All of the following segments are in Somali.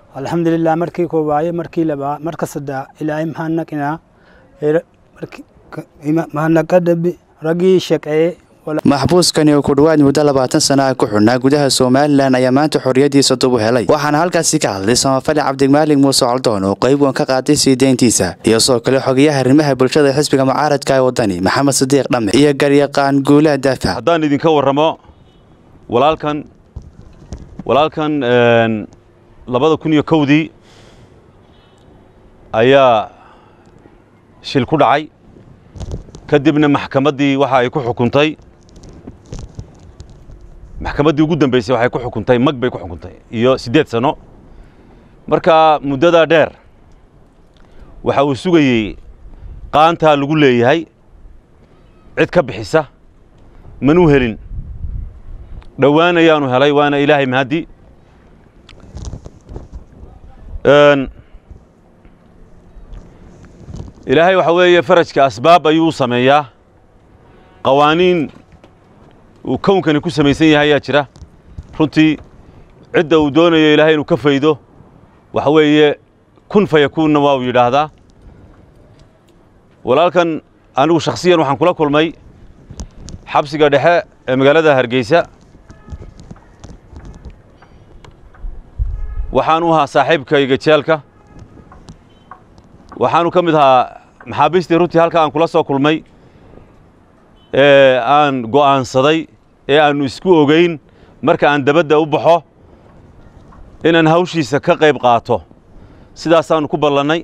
alxamdulilah markii koobaaye markii labaa marka saddaa ilaahay mahadnaqinaa mahadnaqadabi raggii shaqeeye maxbuuskani oo ku dhowaad muddo labaatan sana ah ku xidhnaa gudaha somalilan ayaa maanta xorriyadiisa dub u helay waxaana halkaasi ka hadlay samafale cabdimaalig muuse coldoon oo qayb wan ka qaatay sii deyntiisa iyo sidoo kale xogayaha arrimaha bulshada xisbiga mucaaradka ee waddani maxamed sadiiq dhamme iyo garyaqaan guulaha daafac haddaan idinka warramo walaalkan walaalkan labada kun iyo kowdii ayaa shil ku dhacay kadibna maxkamaddii waxa ay ku xukuntay maxkamaddii ugu dambaysay waxay ku xukuntay mag bay ku xukuntay iyo siddeed sano marka muddadaa dheer waxa uu sugayey qaantaa lagu leeyahay cid ka bixisa manuu helin dhowaan ayaanu helay waana ilaahay mahaddi ilaahay waxa weeye farajka asbaab ayuu u sameeyaa qawaaniin uu kownkani ku samaysan yahay ayaa jira runtii cidda uu doonayo ilaahay inuu ka faydo waxa weeye kun fa yakuunna waa uu yidhaahdaa walaalkan anigu shakhsiyan waxaan kula kulmay xabsiga dhexe ee magaalada hargeysa waxaan u ahaa saaxiibkayga jeelka waxaanu ka mid ahaa maxaabiistii runtii halka aan kula soo kulmay ee aan go'aansaday ee aannu isku ogeyn marka aan dabadda u baxo inaan hawshiisa ka qayb qaato sidaasaannu ku ballannay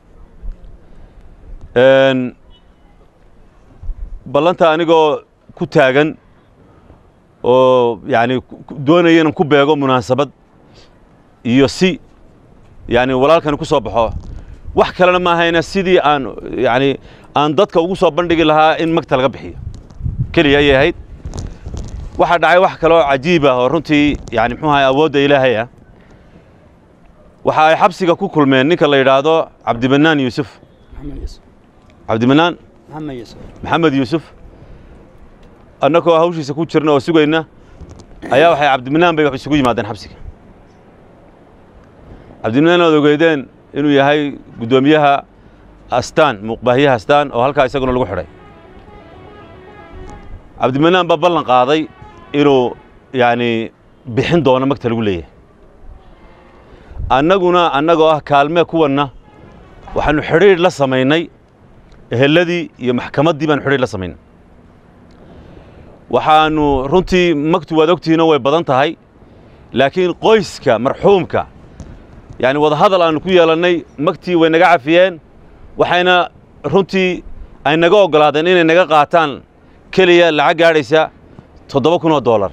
ballanta anigoo ku taagan oo yacni doonaya inaan ku beego munaasabad iyo si yacni walaalkani ku soo baxo wax kalena ma ahayna sidii aan yacni aan dadka ugu soo bandhigi lahaa in magta laga bixiyo keliya ayay ahayd waxaa dhacay wax kaloo cajiib ah oo runtii yani muxuu ahay awoodda ilaahay ah waxa ay xabsiga ku kulmeen ninka la yidhaahdo cabdimanaan yuusuf cabdimanaan maxamed yuusuf annagoo hawshiisa ku jirna oo sugayna ayaa waxay cabdimanaan bay wax isugu yimaadeen xabsiga cabdimanaan oad ogeydeen inuu yahay guddoomiyaha astaan muuqbaahiyaha astaan oo halkaa isaguna lagu xidhay cabdimanaan baa ballan qaaday inuu yacni bixin doono magta lagu leeyahay annaguna annagoo ah kaalmee kuwanna waxaannu xidhiidh la samaynay ehelladii iyo maxkamaddii baanu xidhiidh la samaynay waxaannu runtii magtu waad ogtihiinoo way badan tahay laakiin qoyska marxuumka yacni wadahadal aannu ku yeelannay magtii way naga cafiyeen waxayna runtii ay naga oggolaadeen inay naga qaataan keliya lacag gaadhaysa toddoba kun oo dollar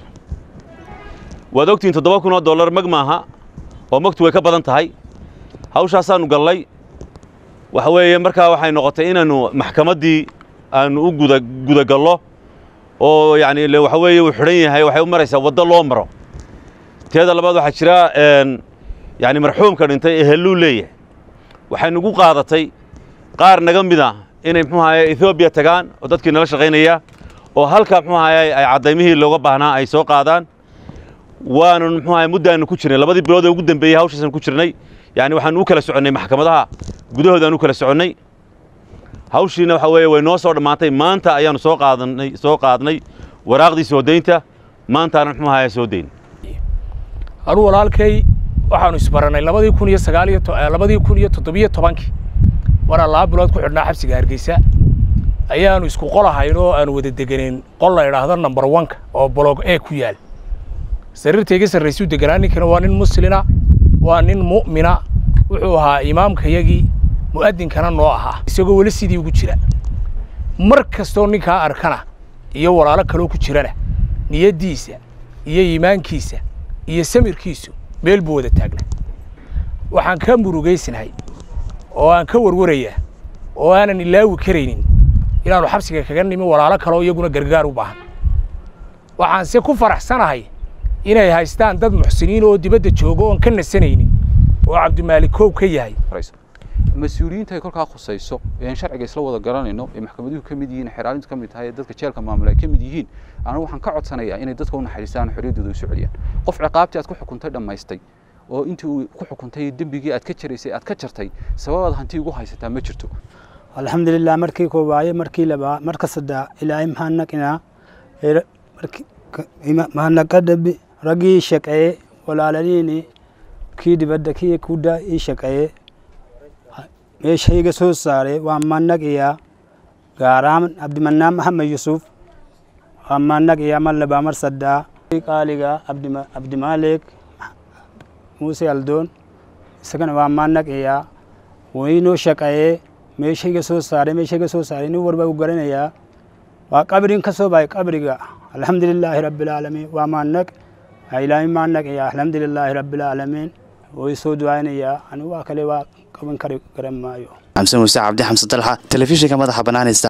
waad ogtihiin toddoba kun oo dollar mag maaha oo magtu way ka badan tahay hawshaasaannu gallay waxa weeye markaa waxay noqotay inaannu maxkamaddii aannu u guda gudagallo oo yacni le waxa weeye uu xidhan yahay waxay u maraysaa waddo loo maro teeda labaad waxaa jira yacni marxuumka dhintay eheluu leeyahay waxay nagu qaadatay qaar naga mid ah inay muxuu ahaye ethoobiya tagaan oo dadkii nala shaqaynaya oo halkaa muxuu ahaye ay caddaymihii looga baahnaa ay soo qaadaan waanu muxuu ahaye muddaannu ku jirnay labadii bilood ee ugu dambeeyey hawshaasaan ku jirnay yacni waxaanu u kala soconnay maxkamadaha gudahoodaan u kala soconnay hawshiina waxa weeye way noo soo dhammaantay maanta ayaannu soo qaadanay soo qaadnay waraaqdii soo deynta maantaana muxuu ahaye soo deyn anuu walaalkay waxaanu isbarannay labadii kun iyo sagaal iyo labadii kun iyo toddobiyo tobankii maraan laba bilood ku xidhnaa xabsiga hargeysa ayaanu isku qol ahayn oo aanu wada deganeen qol la idhaahdo number oneka oo bolog e ku yaal sariirtayga sarraysuu deganaa ninkana waa nin muslina waa nin mu'mina wuxuu ahaa imaamkayagii mu'adinkana noo ahaa isagoo weli sidii ugu jira mar kastoo ninkaa arkana iyo walaalo kaloo ku jirana niyaddiisa iyo iimaankiisa iyo samirkiisu meel buu wada taagnaa waxaan ka murugaysnahay oo aan ka warwarayaa oo aanan ilaawi karaynin inaannu xabsiga kaga nimi walaalo kaleo iyaguna gargaar u baahan waxaanse ku faraxsanahay inay haystaan dad muxsiniin oo dibadda jooga oon ka nasanaynin oo cabdimaalik koob ka yahay mas-uuliyiinta ay kolkaa khusayso eean sharciga isla wada garanayno ee maxkamaduhu ka mid yihiin xeraalintu ka mid tahay ee dadka jeelka maamula ay ka mid yihiin anigu waxaan ka codsanayaa inay dadka u naxariistaan xorriyaddooda u soo celiyaan qof ciqaabtii aad ku xukuntay dhammaystay oo intii uu ku xukuntay dembigii aad ka jaraysay aad ka jartay sababaad hanti ugu haysataa ma jirto alxamdulilah markii koobaaye markii labaa marka saddaa ilaahay mahadnaqinaa mahadnaqadabi raggii shaqeeye walaaladiini kii dibadda kii kuddaa ii shaqeeye meeshayga soo saare waan mahadnaqiyaa gaaraan abdimanaan maxamed yusuf waan mahadnaqiyaa mar labaa mar saddaa qaaliga abdimaaleek muuse aldoon isagana waan mahadnaqiyaa waynoo shaqeeye meeshayga soo saaray meeshayga soo saaray nin warba u garanayaa waa qabrin ka soo bahay qabriga alxamdulilaahi rabbilcaalamiin waa mahadnaq ilaahay mahadnaqiyaa alxamdulilaahi rabbilcaalamiin way soo ducaynayaa anigu waa kale waa qaban kari garan maayo xamse muuse cabdi xamse dalxa telefishinka madaxa banaanista